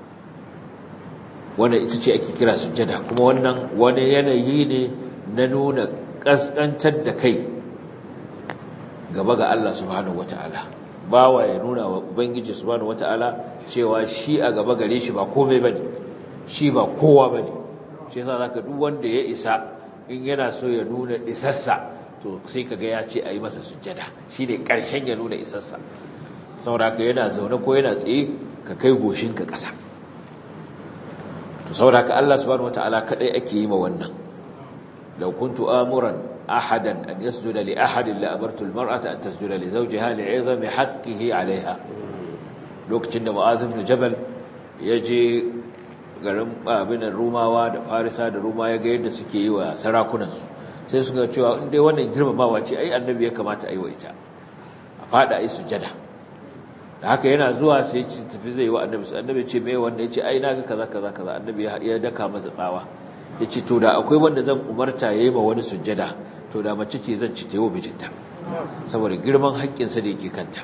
wannan ita ce ake kira sujjada kuma wannan wani yanayi ne na nuna ƙasƙantar da kai gaba ga Allah subhanahu wata'ala bawa ya nuna wa ubangiji subhanahu wata'ala cewa shi a gaba gare shi ba komai bane shi ba kowa bane shi yasa zaka duk wanda ya isa in yana so ya nuna isassa to sai kaga ya ce ayi masa sujjada shine karshen ya nuna isassa saboda yana zaune ko yana tsaye ka kai goshin ka ƙasa to saboda Allah subhanahu wataala kadai ake yi ma wannan law kuntu amuran ahadan an yasjuda li ahadin la amartu almar'ata an tasjuda li zawjiha li'izami haqqihi 'alayha lokacin da Mu'adh ibn Jabal yaje garin abin Rumawa da Farisa da Ruma ya ga yadda suke yi wa sarakunansu sai suka cewa in dai wannan girmamawa ce ai annabi ya kamata a yi wa ita a fada ai sujada da haka yana zuwa sai ci tafi zai yi wa annabi annabi ce mai wanda ya ce ai naga kaza kaza kaza annabi ya daka masa tsawa ya ce to da akwai wanda zan umarta ya yi ma wani sujjada to da mace ce zan ci ta yi wa mijinta saboda girman haƙƙinsa da yake kanta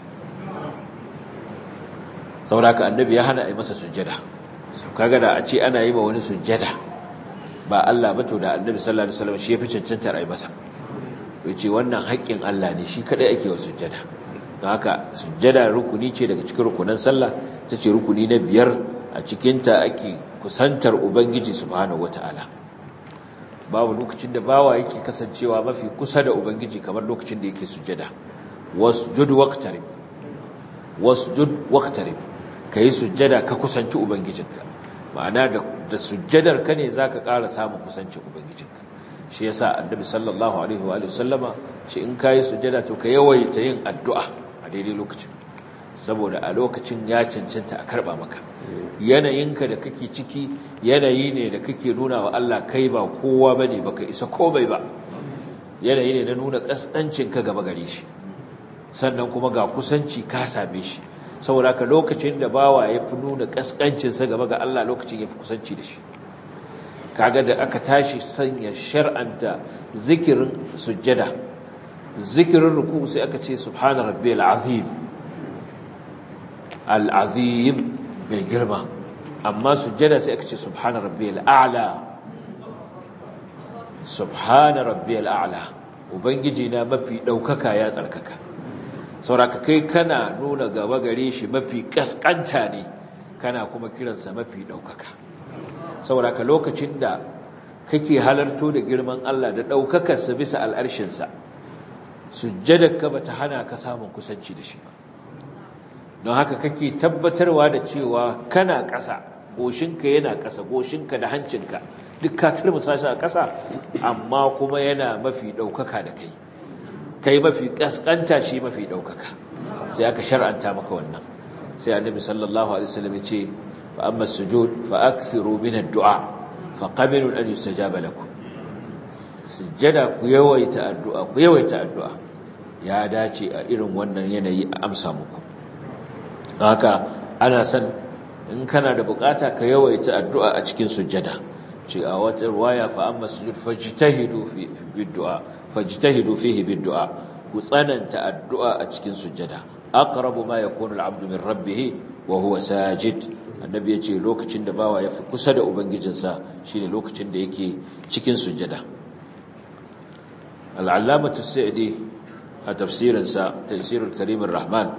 saboda haka annabi ya hana a yi masa sujjada su kaga da a ce ana yi ma wani sujjada ba Allah ba to da annabi sallallahu alaihi wasallam shi ya fi cancantar a yi masa to ce wannan haƙƙin Allah ne shi kadai ake wa sujjada don haka sujjada rukuni ce daga cikin rukunan sallah ta ce rukuni na biyar a cikinta ake kusantar ubangiji subhanahu wata'ala babu lokacin da bawa yake kasancewa mafi kusa da ubangiji kamar lokacin da yake sujjada wasjud waqtarib wasjud waqtarib kai sujjada ka kusanci ubangijinka ma'ana da da sujjadar ka ne zaka ƙara samun kusancin ubangijinka shi yasa annabi sallallahu alaihi wa sallama shi in kai sujjada to ka yawaita yin addu'a a daidai lokacin saboda a lokacin ya cancanta a karba maka yanayinka da kake ciki yanayi ne da kake nuna wa Allah kai ba kowa bane baka isa komai ba yanayi ne na nuna kaskancin ka gaba gare shi sannan kuma ga kusanci ka same shi saboda ka lokacin da bawa ya fi nuna kaskancin sa gaba ga Allah lokacin ya fi kusanci da shi kaga da aka tashi sanya shar'anta zikirin sujjada zikirin ruku sai aka ce subhana rabbiyal azim al-azim mai girma amma sujjada sai aka ce subhana rabbiyal a'la subhana rabbiyal a'la ubangiji na mafi daukaka ya tsarkaka sauraka kai kana nuna gaba gare shi mafi kaskanta ne kana kuma kiransa mafi daukaka sauraka lokacin da kake halarto da girman Allah da daukakarsa bisa al'arshinsa sujjadarka bata hana ka samun kusanci da shi ba don haka kake tabbatarwa da cewa kana ƙasa goshinka yana ƙasa goshinka da hancinka duk ka turmusa shi a ƙasa amma kuma yana mafi ɗaukaka da kai kai mafi ƙasƙanta shi mafi ɗaukaka sai aka shar'anta maka wannan sai annabi sallallahu alaihi wasallam ya ce fa amma sujud fa akthiru min ad-du'a fa qabilu an yustajaba lakum sujjada ku yawaita addu'a ku yawaita addu'a ya dace a irin wannan yanayi a amsa muku haka ana san in kana da bukata ka yawaita addu'a a cikin sujjada ce a wata ruwaya fa amma sujud fajtahidu fi bid'a fajtahidu fihi bid'a ku tsananta addu'a a cikin sujjada aqrabu ma yakunu al-'abdu min rabbih wa huwa sajid annabi yace lokacin da bawa yafi kusa da ubangijinsa shine lokacin da yake cikin sujjada al-allamatu sa'di a tafsirinsa tafsirul karim ar-rahman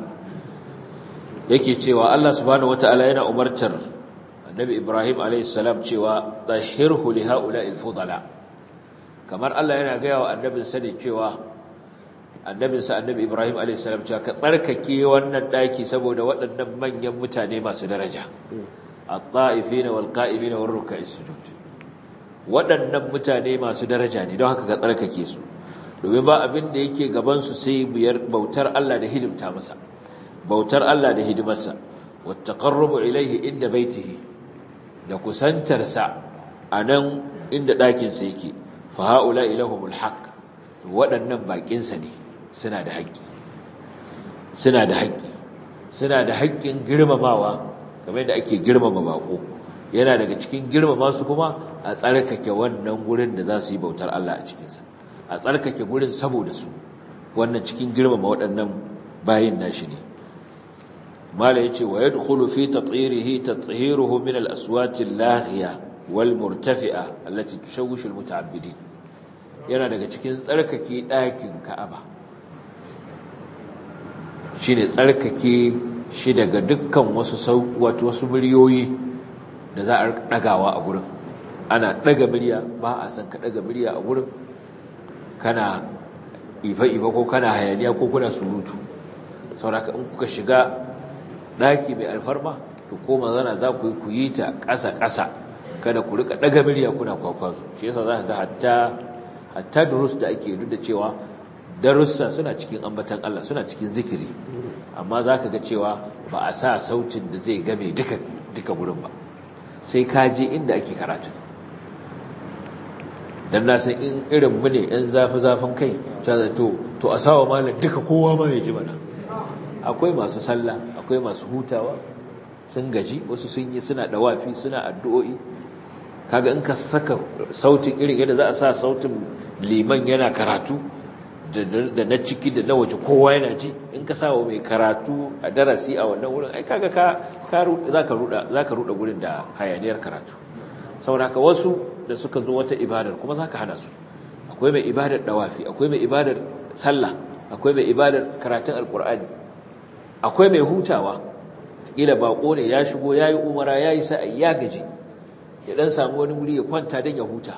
yake cewa Allah subhanahu wataala yana umartar annabi Ibrahim alayhis salam cewa tahhirhu li haula'il fudala kamar Allah yana ga yawa annabin sa ne cewa annabin sa annabi Ibrahim alayhis salam cewa ka tsarkake wannan daki saboda waɗannan manyan mutane masu daraja at-ta'ifina wal qa'imina war ruk'is sujud waɗannan mutane masu daraja ne don haka ka tsarkake su domin ba abin da yake gaban su sai biyar bautar Allah da hidimta masa bautar Allah da hidimarsa wattaqarrubu ilayhi inda baitihi da kusantarsa anan inda ɗakin sa yake fa haula ilahumul haqq to waɗannan bakin sa ne suna da haƙƙi suna da haƙƙi suna da haƙƙin girmamawa kamar da ake girmama bako yana daga cikin girmama su kuma a tsarkake wannan gurin da za su yi bautar Allah a cikin sa a tsarkake gurin saboda su wannan cikin girmama waɗannan bayin nashi ne mala yace wa yadkhulu fi tathhirihi tathiruhu min al-aswat al-laghiya wal murtafi'a allati tushawwishu al-muta'abbidin yana daga cikin tsarkake ɗakin Ka'aba shine tsarkake shi daga dukkan wasu wato wasu muryoyi da za a dagawa a gurin ana daga murya ba a san ka daga murya a gurin kana ifa-ifa ko kana hayaniya ko kuna surutu sauraka in kuka shiga ɗaki mai alfarma to ko mazana za ku yi ku yi ta ƙasa-ƙasa kada ku rika ɗaga miliya kuna kwakwazo shi yasa za ka ga hatta hatta durus da ake duk da cewa darussa suna cikin ambatan Allah suna cikin zikiri amma za ka ga cewa ba a sa sautin da zai game duka duka gurin ba sai ka je inda ake karatu dan na san in irin mu ne yan zafi zafin kai ta to to a sawa malam duka kowa ma ya ji mana akwai masu sallah akwai masu hutawa sun gaji wasu sun yi suna dawafi suna addu'o'i kaga in ka saka sautin irin yadda za a sa sautin liman yana karatu da na ciki da na waje kowa yana ji in ka sawa mai karatu a darasi a wannan wurin ai kaga ka za ka ruda za ka ruda gurin da hayaniyar karatu saboda wasu da suka zo wata ibadar kuma za ka hana su akwai mai ibadar dawafi akwai mai ibadar sallah akwai mai ibadar karatun alkur'ani akwai mai hutawa kila bako ne ya shigo yayi umara yayi sa'i ya gaji ya dan samu wani wuri ya kwanta dan ya huta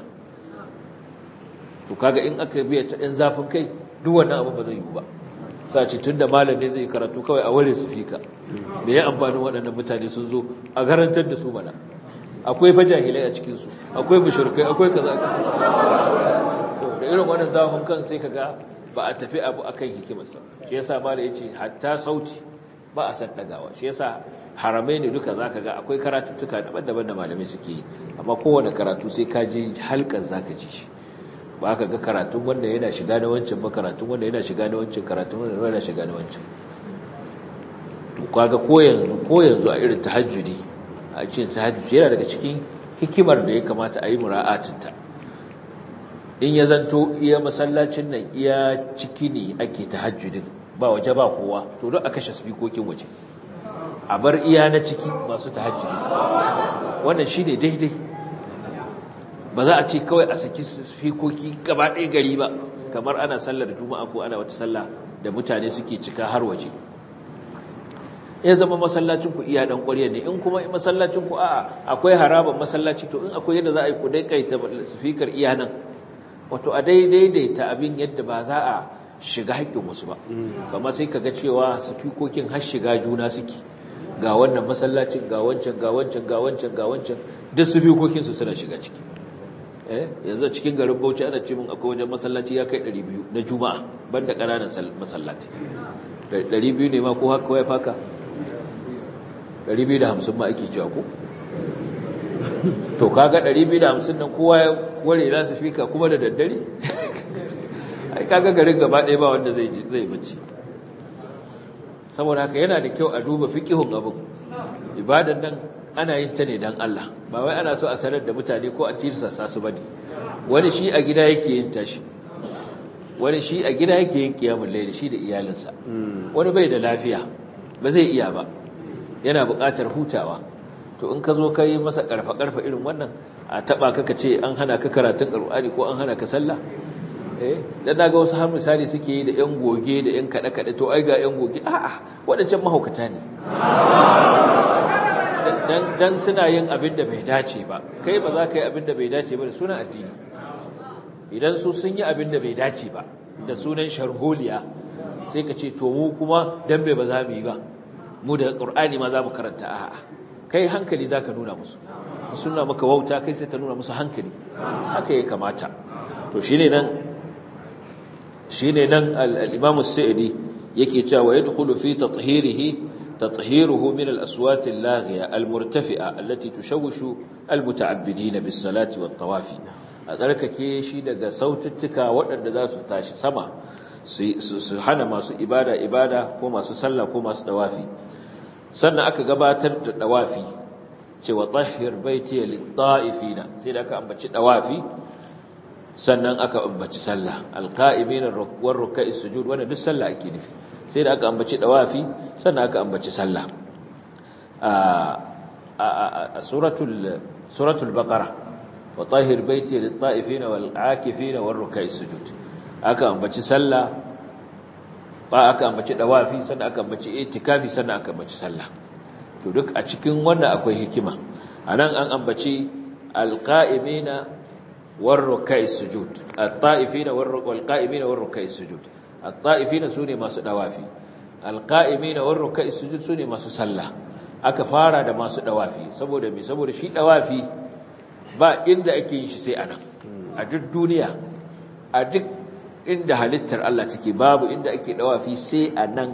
to kaga in aka biya ta ɗan zafin kai duk wannan abu ba zai yi ba sa ce tunda malam ne zai karatu kawai a ware fika. me ya amfanin waɗannan mutane sun zo a garantar da su mana akwai fa jahilai a cikin su akwai mushrikai akwai kaza da irin wannan zafin kan sai kaga ba a tafi abu akan hikimarsa shi yasa malam yace hatta sauti ba a san dagawa shi yasa haramai ne duka zaka ga akwai karatuttuka daban-daban da malamai suke yi amma kowane karatu sai ka ji halkan zaka ji shi ba ka ga karatun wanda yana shiga na wancan ba karatun wanda yana shiga na wancan karatun wanda yana shiga na wancan to kaga ko yanzu ko yanzu a irin tahajjudi a cikin tahajjudi yana daga cikin hikimar da ya kamata a yi mura'atin ta in ya zanto iya masallacin nan iya ciki ne ake tahajjudin ba waje ba kowa to don a kashe spikokin waje a bar iya na ciki masu tahajjudi wannan shine daidai ba za a ce kawai a saki fikoki gaba ɗaya gari ba kamar ana sallar juma'a ko ana wata sallah da mutane suke cika har waje ya zama masallacin ku iya dan ƙwarya ne in kuma masallacin ku a'a akwai haraban masallaci to in akwai yadda za a yi ku dai kaita speaker iya nan wato a daidaita abin yadda ba za a shiga haƙƙin wasu ba amma sai kaga cewa spikokin har shiga juna suke ga wannan masallacin ga wancan ga wancan ga wancan ga wancan duk spikokin su suna shiga ciki yanzu cikin garin Bauchi ana ce mun akwai wajen masallaci ya kai 200 na Juma'a banda ƙananan masallaci 200 ne ma ko haka ya faka 250 ma ake cewa ko to kaga 250 nan kowa ya ware na su fika kuma da daddare ai kaga garin gaba ɗaya ba wanda zai zai bacci saboda haka yana da kyau a duba fiqihun abin ibadan nan ana yin ta ne don Allah ba wai ana so a sanar da mutane ko a tirsasa su bane wani shi a gida yake yin tashi wani shi a gida yake yin kiyamul layli shi da iyalinsa wani bai da lafiya ba zai iya ba yana buƙatar hutawa to in ka zo ka yi masa karfa karfa irin wannan a taba ka ka ce an hana ka karatun alqur'ani ko an hana ka sallah eh dan naga wasu har misali suke yi da yan goge da yan kada kada to ai ga yan goge a'a wadancan mahaukata ne dan suna yin abin da bai dace ba kai ba za ka yi abin da bai dace ba da sunan addini idan su sun yi abin da bai dace ba da sunan sharholiya sai ka ce to mu kuma dan bai ba za mu yi ba mu da qur'ani ma za mu karanta a'a kai hankali za ka nuna musu suna maka wauta kai sai ka nuna musu hankali haka ya kamata to shine nan shine nan al-imam as-sa'idi yake cewa yadkhulu fi tathhirihi تطهيره من الأصوات اللاغية المرتفئة التي تشوش المتعبدين بالصلاة والطواف أذلك كيشي دقى صوت التكا وأن ذا ستاشي سما سحنا ما سو إبادة إبادة كما سسلى كما سدوافي سنة أكا قباتر دوافي وطهر بيتي للطائفين سيدا أكا أمبتش دوافي sannan aka ambaci sallah alqa'imin warruka sujud wannan duk sallah ake nufi sai da aka ambaci dawafi sannan aka ambaci sallah a suratul suratul baqara wa tahir baiti lit-ta'ifin wal-'akifin warruka sujud aka ambaci sallah ba aka ambaci dawafi sannan aka ambaci itikafi sannan aka ambaci sallah to duk a cikin wannan akwai hikima anan an ambaci alqa'imina والركع السجود الطائفين والقائمين والركع السجود الطائفين سوني masu dawafi alqa'imina والركع السجود sune masu sallah aka fara da masu dawafi saboda me saboda shi dawafi ba inda ake yin shi sai anan a duk duniya a duk inda halittar Allah take babu inda ake dawafi sai anan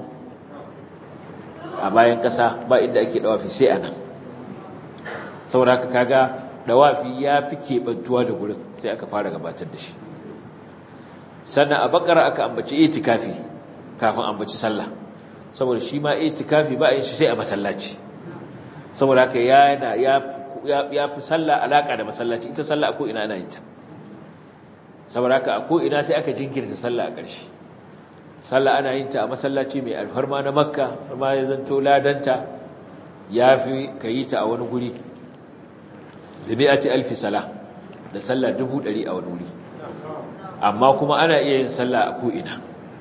a bayan kasa ba inda ake dawafi sai anan saboda haka kaga dawafi ya fi keɓantuwa da gurin sai aka fara gabatar da shi sannan a bakara aka ambaci itikafi kafin ambaci sallah saboda shi ma itikafi ba a yin shi sai a masallaci saboda haka yana ya ya fi sallah alaka da masallaci ita sallah ko ina ana yin ta saboda haka a ko ina sai aka jinkirta sallah a ƙarshe sallah ana yin ta a masallaci mai alfarma na makka amma ya zanto ladanta ya fi ka yi ta a wani guri da mi'ati alfi sala da sallah dubu ɗari a wani wuri amma kuma ana iya yin sallah a ko'ina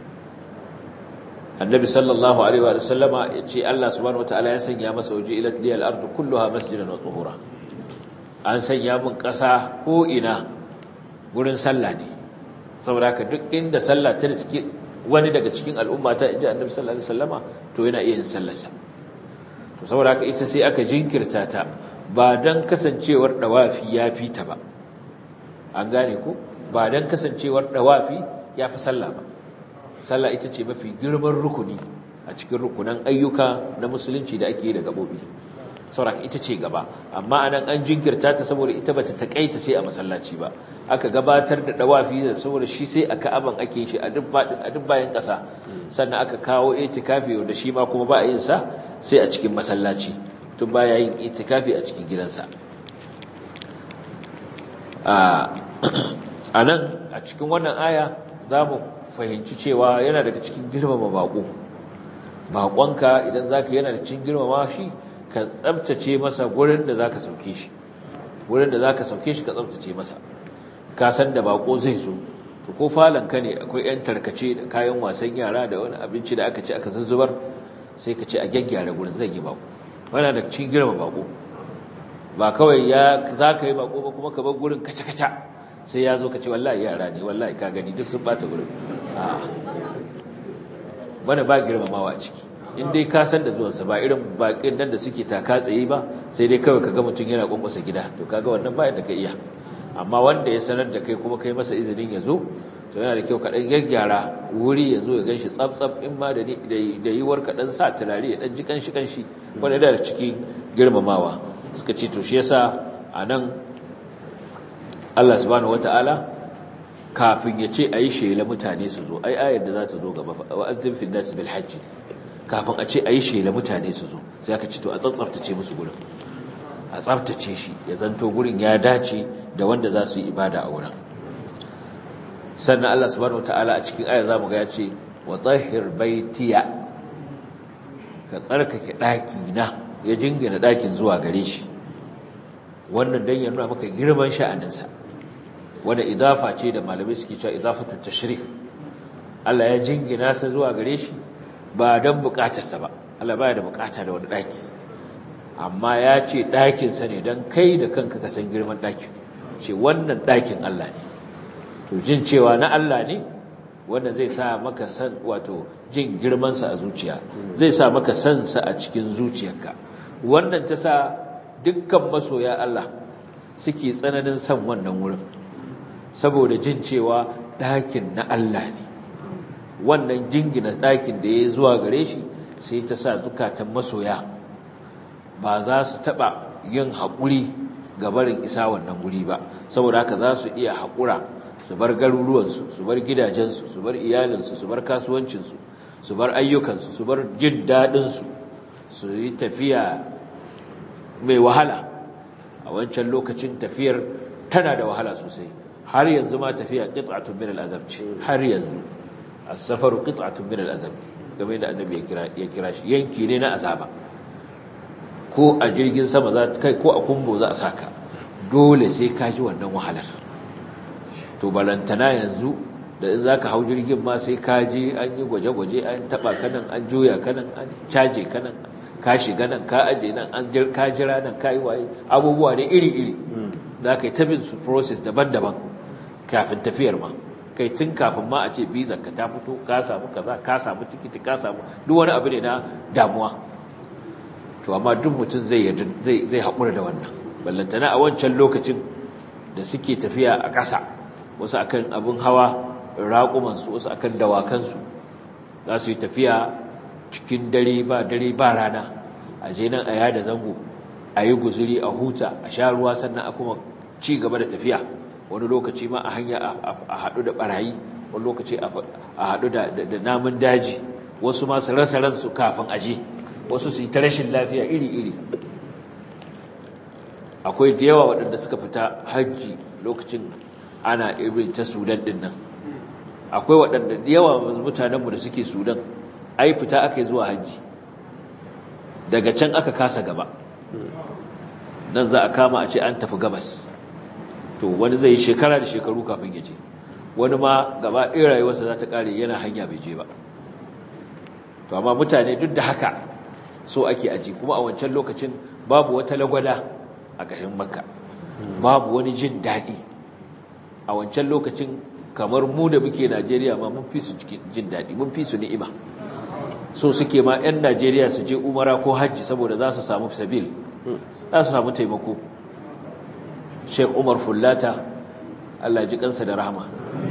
annabi sallallahu alaihi wa sallama ya ce Allah subhanahu wataala ya sanya masa waje ilat liyal ardu kulluha masjidan wa tuhura an sanya mun ƙasa ko'ina gurin sallah ne saboda ka duk inda sallah ta cikin wani daga cikin al'umma ta inji annabi sallallahu alaihi wasallama to yana iya yin sallarsa to saboda haka ita sai aka jinkirta ta ba dan kasancewar dawafi ya fi ta ba an gane ko ba dan kasancewar dawafi ya fi sallah ba sallah ita ce mafi girman rukuni a cikin rukunan ayyuka na musulunci da ake yi da gabobi saboda ita ce gaba amma anan an jinkirta ta saboda ita bata takaita sai a masallaci ba aka gabatar da dawafi saboda shi sai a ka'aban ake shi a duk bayan ƙasa sannan aka kawo itikafi wanda shi ma kuma ba a yin sa sai a cikin masallaci tun baya yin itikafi a cikin gidansa a nan a cikin wannan aya za mu fahimci cewa yana daga cikin girmama baƙo baƙonka idan za ka yana da cikin girmama shi ka tsabtace masa gurin da za ka sauke shi gurin da za ka sauke shi ka tsabtace masa ka san da bako zai zo to ko ka ne akwai yan tarkace da kayan wasan yara da wani abinci da aka ci aka zuzzubar sai ka ce a gyaggyara gurin zan yi bako wannan da cikin girma bako ba kawai ya za ka yi bako ba kuma ka bar gurin kaca-kaca sai ya zo ka ce wallahi yara ne wallahi ka gani duk sun bata gurin a'a wani ba girmamawa a ciki in dai ka san da zuwansa ba irin bakin nan da suke taka tsaye ba sai dai kawai kaga mutum yana kwankwasa gida to kaga wannan ba yadda ka iya amma wanda ya sanar da kai kuma kai masa izinin ya zo to yana da kyau ka dan gyaggyara wuri ya zo ya ganshi tsaf-tsaf in ma da da yiwuwar ka dan sa turare ya dan ji kanshi kanshi wanda da cikin girmamawa suka ce to shi yasa anan Allah subhanahu wataala kafin ya ce ayi shela mutane su zo ai ayar da za ta zo gaba wa azim fil nas bil hajj kafin a ce ayi shela mutane su zo sai aka ce to a tsatsaftace musu gurin a tsaftace shi ya zanto gurin ya dace da wanda za su yi ibada a wurin sannan Allah subhanahu wataala a cikin aya zamu ga ya ce wa tahhir baitiya ka tsarkake daki na ya jingina dakin zuwa gare shi wannan dan ya nuna maka girman sha'aninsa wanda idafa ce da malamai suke cewa idafatu tashrif Allah ya jingina sa zuwa gare shi ba dan bukatarsa ba Allah baya da bukata da wani daki amma ya ce ɗakinsa ne don kai da kanka ka san girman ɗakin ce wannan ɗakin Allah ne to jin cewa na Allah ne wannan zai sa maka san wato jin girmansa a zuciya zai sa maka sansa a cikin zuciyarka wannan ta sa dukkan masoya Allah suke tsananin san wannan wurin saboda jin cewa ɗakin na Allah ne wannan jingina ɗakin da ya zuwa gare shi sai ta sa zukatan masoya ba za su taɓa yin haƙuri ga barin isa wannan guri ba saboda haka za su iya haƙura su bar garuruwansu su bar gidajensu su bar iyalinsu su bar kasuwancinsu su bar ayyukansu su bar jin daɗinsu su yi tafiya mai wahala a wancan lokacin tafiyar tana da wahala sosai har yanzu ma tafiya qit'atun min al-azab ce har yanzu as-safaru qit'atun min al-azab game da annabi ya kira ya kira shi yanki ne na azaba ko a jirgin sama za kai ko a kumbo za a saka dole sai ka ji wannan wahalar to balantana yanzu da in zaka hau jirgin ma sai ka ji an yi gwaje-gwaje an taba kanan an juya kanan an caje kanan ka shiga nan ka aje nan an ka jira nan ka yi waye abubuwa ne iri-iri da ka yi tabin su process daban-daban kafin tafiyar ma kai tun kafin ma a ce bizar ka ta fito ka samu kaza ka samu tikiti ka samu duk wani abu ne na damuwa to amma duk mutum zai zai haƙura da wannan ballantana a wancan lokacin da suke tafiya a ƙasa wasu akan abin hawa raƙumansu wasu akan dawakansu za su yi tafiya cikin dare ba dare ba rana a je nan a yada zango a yi guzuri a huta a sha ruwa sannan a kuma ci gaba da tafiya wani lokaci ma a hanya a haɗu da ɓarayi wani lokaci a haɗu da namun daji wasu masu rasa ransu kafin aje wasu su yi ta rashin lafiya iri-iri akwai da yawa waɗanda suka fita hajji lokacin ana irin ta sudan ɗin nan akwai waɗanda da yawa mutanenmu da suke sudan ai fita aka yi zuwa hajji daga can aka kasa gaba nan za a kama a ce an tafi gabas to wani zai yi shekara da shekaru kafin ya je wani ma gaba ɗaya rayuwarsa za ta ƙare yana hanya bai je ba to amma mutane duk da haka so ake aji kuma a wancan lokacin babu wata lagwada a garin makka babu wani jin daɗi a wancan lokacin kamar mu da muke najeriya ma mun fi su jin daɗi mun fi su ni'ima so suke ma 'yan najeriya su je umara ko hajji saboda za su samu sabil za su samu taimako sheik umar fullata allah ji kansa da rahama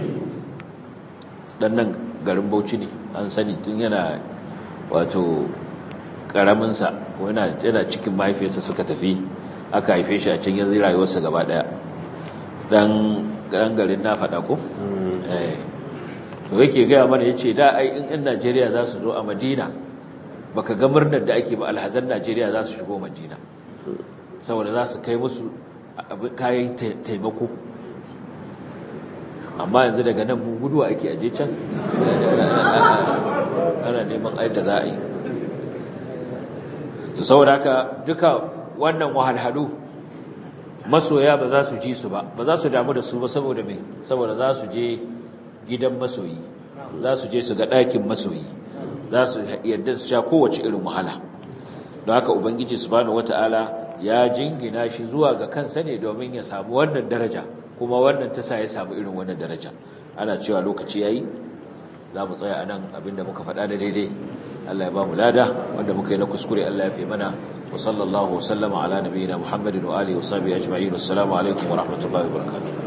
dan nan garin bauchi ne an sani tun yana wato karaminsa yana cikin mahaifiyarsa suka tafi aka haife shi a can yanzu rayuwarsa gaba daya dan garin na faɗa ko? to yake gaya mana ya ce da ai in 'yan najeriya za su zo a madina baka ga murnar da ake ba alhazan najeriya za su shigo madina saboda za su kai musu kayan taimako amma yanzu daga nan mu guduwa ake aje can ana neman aida za a yi to saboda haka duka wannan wahalhalu masoya ba za su ji su ba ba za su damu da su ba saboda me saboda za su je gidan masoyi za su je su ga ɗakin masoyi za su yadda su sha kowace irin wahala don haka ubangiji subhanahu wata'ala ya jingina shi zuwa ga kansa ne domin ya samu wannan daraja kuma wannan ta sa ya samu irin wannan daraja ana cewa lokaci yayi za mu tsaya anan abinda muka faɗa da daidai Allah ya ba mu lada wanda muka yi na kuskure Allah ya fi mana wa sallallahu wa sallama ala nabiyina Muhammadin wa alihi wa sahbihi ajma'in assalamu alaikum wa rahmatullahi wa barakatuh